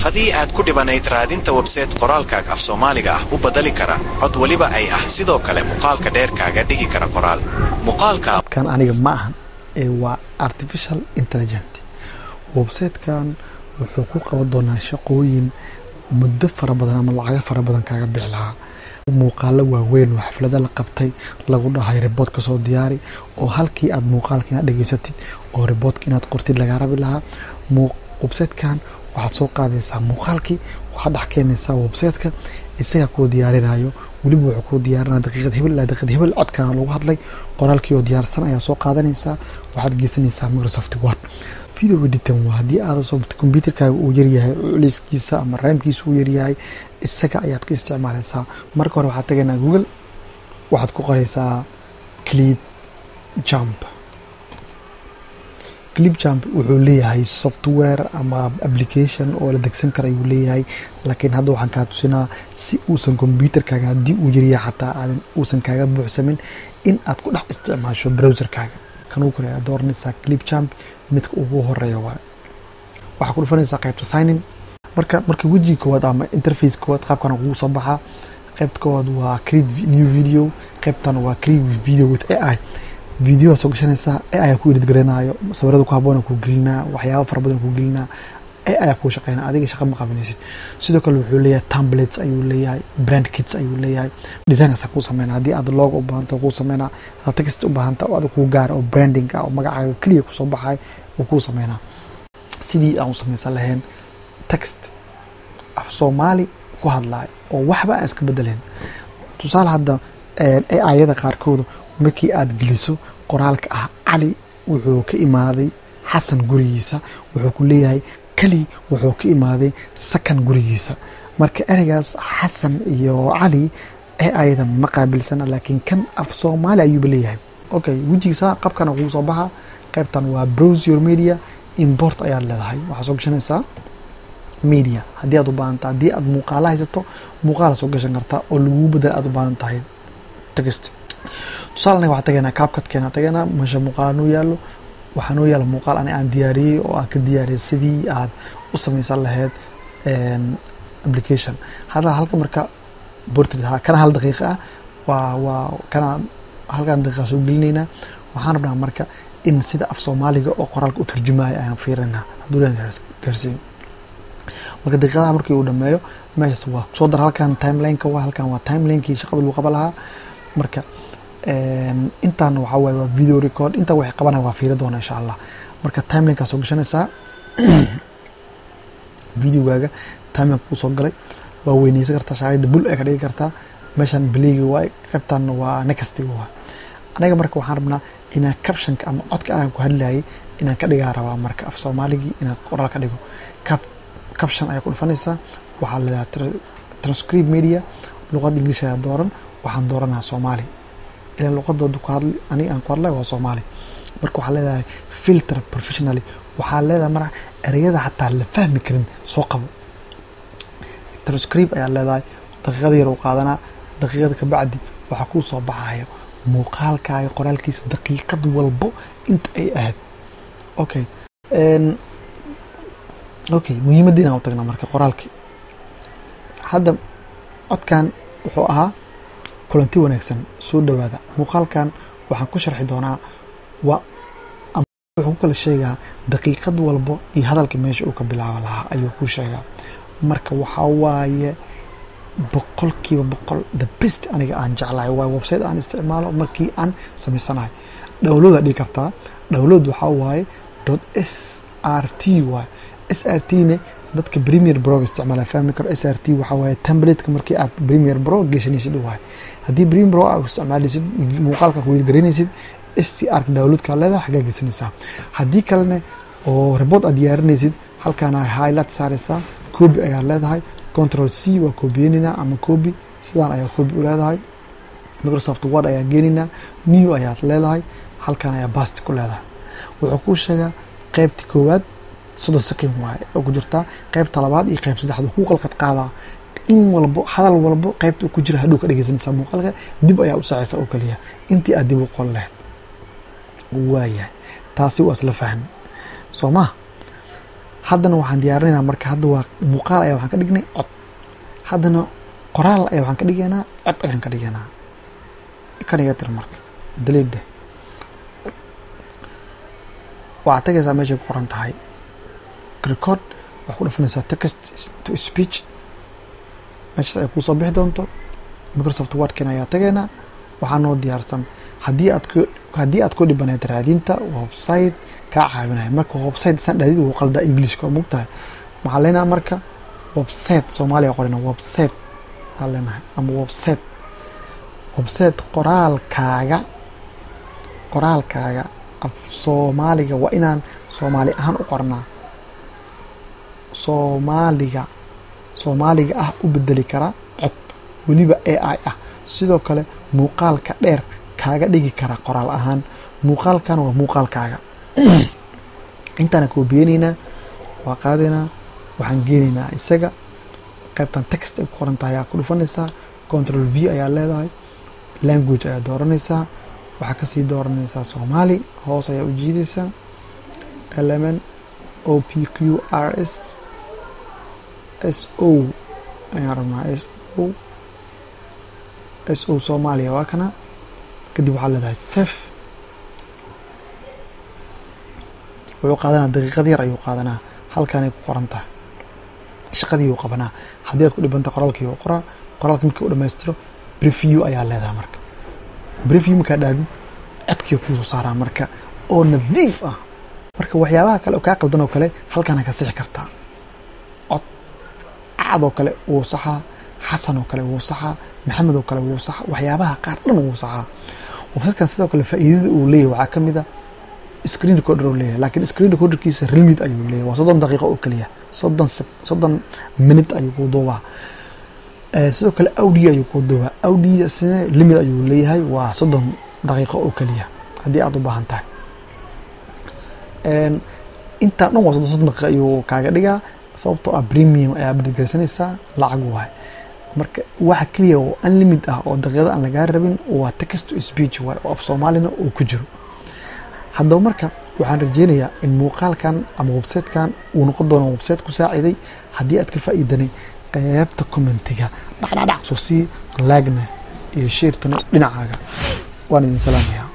haddii aad ku dhibanayd raadinta websayte qoraalkaaga af soomaaliga ah u badali kara cod weliba ay ah sidoo kale muuqaalka dheerkaaga dhigi kara qoraal muuqaalka kan aniga ma ahan ee waa artificial intelligent websitekan wuxuu ku qaban doonaa shaqooyin muddo fara badan ama lacago fara badan kaaga bixi lahaa muuqaalo waaweyn oo xaflado la qabtay lagu dhahay riboort ka soo diyaari oo halkii aad muuqaalka inaad dhegeysatid oo riboortka inaad qortid lagaa rabi lahaa websitekan waxaad soo qaadaysaa muuqaalkii waxaad dhex keenaysaa websiteka isagaa kuu diyaarinayo weliba wuxuu kuu diyaarinaya daqiiqad hebel ilaa daqiiqad hebel codkana lagu hadlay qoraalkii oo diyaarsan ayaa soo qaadanaysaa waxaad geysanaysaa microsoft word video editan waa haddii aada soo computerkaaga uu yaryahay culayskiisa ama raamkiisa uu yaryahay isaga ayaad ka isticmaalaysaa marka hore waxaad tagaynaa google waxaad ku qoraysaa clip jump clip jump wuxuu leeyahay software ama application oo la degsan kara ayuu leeyahay laakiin hadda waxaan kaa tusinaa si uusan computerkaaga haddii uu yaryahay xataa aadan uusan kaaga buuxsamin in aad ku dhex isticmaasho browserkaaga kan ugu kore aad dooranaysaa clip jump midka ugu horeeya waay waxaa ku dhufanaysaa qaybta signin marka marka wejiga koowaad ama interface koowaad qaabkana kugu soo baxaa qaybta koowaad waa create new video qaybtan waa create video with ai video soo gashanaysaa ai ku edit garanayo sawirada ku haboona ku gelinaa waxyaaba fara badan ku gelinaa ai kuu shaqeynaa adiga shaqa ma qabanaysid sidoo kale wuxuu leeyahay templates ayuu leeyahay brand kits ayuu leeyahay designasa kuu sameynaa haddii aad logo u baahanta kuu sameynaa hadaad text u baahanta oo adag kuu gaara oo branding ah oo magacaaga keliya kusoo baxay uu kuu sameynaa sidii aan u samaysan lahayn text af soomaali ku hadlayo oo waxba aan iska bedelayn tusaale hadda ayada qaarkooda markii aad geliso qoraalka ah cali wuxuu ka imaaday xasan gurigiisa wuxuu ku leeyahay kali wuxuu ka imaaday sakan gurigiisa marka ereygaas xasan iyo cali ee ayada ma qaabilsana laakiin kan af soomaali ayuuba leeyahay okay wejigiisa qabkana kugu soo baxa qaybtan waa browse your media import ayaad leedahay waxaa soo gashanaysaa media haddii aad u baahanta haddii aad muuqaala haysato muuqaala soo gashan kartaa oo laguu badal aad u baahan tahay text tusaale anaga waxaa tagaynaa kaabkadkeena tagaynaa meesha muuqaala noo yaallo waxaa noo yaala muuqaal ani aan diyaariyey oo aan ka diyaariyay sidii aad u samaysan lahayd application hadda halka marka portrait kana hal daqiiqa ah waa waa kana halkan daqiiqa soo gelinaynaa waxaan rabnaa marka in sida af soomaaliga oo qoraalka u turjumaayo ayaan fiirinaa hadduu leen gaarsiiyo marka daqiiqadaha markii uu dhameeyo meeshaas waa soo dar halkan timelineka waa halkan waa timelinekii shaqada lagu qaban lahaa marka intaan waxaa waaye waa video record intaa waxay qabanaya waa fiiri doona insha allah marka timelinkaa soo gashanaysaa videogaaga timelinka kuu soo galay waa weyneysan kartaa shaarida bul ay ka dhigi kartaa meeshan beleyga waay qaybtan waa nextiga waa anaga marka waxaan rabnaa inaan captionka ama codka anaan ku hadlayay inaan ka dhigaa rabaa marka af soomaaligii inaan qoraal ka dhigo cap caption ayaa ku dhufanaysaa waxaa leedahay transcribe media luqadda ingiliish ayaa dooran waxaan dooranaha soomaali ilan luqadooda ku hadli aniga aan ku hadlay waa soomaali marka waxaa leedahay filter professionally waxaa leedahay marka ereyada xataa la fahmi karin soo qabo transcribe ayaa leedahay daqiiqada yar uu qaadanaa daqiiqada kabacdi waxaa kuu soo baxaya muuqaalkaaga qoraalkiisa daqiiqad walbo inta ay ahayd okay okay muhiimadda inaan u tagna marka qoraalkii hadda codkan wuxuu ahaa kulanti wanaagsan soo dhowaada muuqaalkan waxaan ku sharxi doonaa waa wuxuu ku kala sheegaa daqiiqad walbo iyo hadalka meesha uu ka bilaaba lahaa ayuu ku sheegaa marka waxaa waaye boqolkiiba boqol the best aniga aan jeclahay waa website aan isticmaalo markii aan samaysanahay dhowlooda dhigi kartaa dhowlood waxaa waaye dot s r t waaye s r t ne dadka premier bro isticmaala fahmi karo s r t waxaa waaye templateka markii aad premier bro geshanaysid waaye haddii premier bro aad isticmaalaysid muuqaalka ku weydgaranaysid s t r downloadka leedahay xaggaa gesanaysaa haddii kalene oo report aad diyaarinaysid halkaana highlight saaraysaa copy ayaa leedahay control c waa kobiyeynayna ama copy sidaan ayaa copy u leedahay microsoft word ayaa geenaynaa new ayaad leedahay halkan ayaa basti ku leedahay wuxuu kuu sheegaa qeybta koowaad soddon second waaye oo ku jirtaa qeybta labaad iyo qeyb saddexaad kuu qalqad qaadaa in walbo hadal walbo qeybta uu ku jira hadhow ka dhegeysanaysaa muuqaalka dib ayaa u saacaysa oo kaliya intii aad dib u qol lahayd waayahay taasi waa isla fahmi soo ma haddana waxaan diyaarinaynaa marka hadda waa muuqaal ayaa waxaan ka dhignay cod haddana qoraal ayaa waxaan ka dhigaynaa cod ayaan ka dhigaynaa kan iga tir marka daliidhe waxaad tagaysaa meeshay ku qoran tahay record waxaa ku dhafanaysaa text to speech meeshaas ay kuu soo bixi doonto microsoft wordkan ayaa tagaynaa waxaa noo diyaarsan haddii aad ku haddii aad ku dhibaneed raadinta website kaa caawinaya marka website san dhaadid wuu qaldaa englishka oo mogtahay waxaan leenahay marka website soomaaliya qorina website aan leenahay ama website website qoraalkaaga qoraalkaaga af soomaaliga waa inaan soomaali ahaan u qornaa soomaaliga soomaaliga ah u bedeli karaa cod weliba a i ah sidoo kale muuqaalka dheer kaaga dhigi karaa qoraal ahaan muuqaalkana waa muuqaalkaaga intaana koobiyeyneynaa waa qaadaynaa waxaan geenaynaa isaga qaybtan text ay ku qoran tahay ayaa ku dhufanaysaa control v ayaa leedahay language ayaa dooranaysaa waxaa kasii dooranaysaa soomaali hoos ayaa u jiidaysaa lmn o p q r s s o ayaan rabnaa s o s o soomaaliya waa kana kadib waxaa leedahay sef wuxuu qaadanaa daqiiqad yar ayuu qaadanaa halkaanay ku qoran tahay shaqadii uu qabanaa haddii aad ku dhibanta qoraalkii uu qoraa qoraalka markii u dhammaystiro breview ayaa leedahay marka breview markaa dhaadid codkii kuusoo saaraa marka oo nadiif ah marka waxyaabaha kale oo kaa qaldan oo kale halkaana ka sixi kartaa cod cad oo kale wuu saxaa xasan oo kale wuu saxaa maxamed oo kale wuu saxaa waxyaabaha qaar dhan wuu saxaa websitekan sidoo kale faa'iidada uu leeyahay waxaa ka mid a screen recorder uu leeyahay laakiin screen recorderkiisa limit ayuu leeyahay waa soddon daqiiqo oo keliya soddon soddon minute ayuu ku duubaa sidoo kale audio ayuu ku duubaa audio sina limit ayuu leeyahay waa soddon daqiiqo oo keliya haddii aad u baahan tahay intaa dhan waa soddon soddon daqiiqo ayuu kaaga dhigaa sababtoo ah premium ayaa badgelsanaysaa lacag waay marka waxa keliya oo unlimit ah oo daqiiqada aan lagaa rabin waa text to speech waay oo af soomaalina uu ku jiro haddaba marka waxaan rajeynayaa in muuqaalkan ama websitekan uu noqon doono website ku saaciday haddii aad ka faa'iidanay qaybta commentiga dhacdhacdhac soo sii laagna iyo sheertana dhinacaaga waan idin salaamaya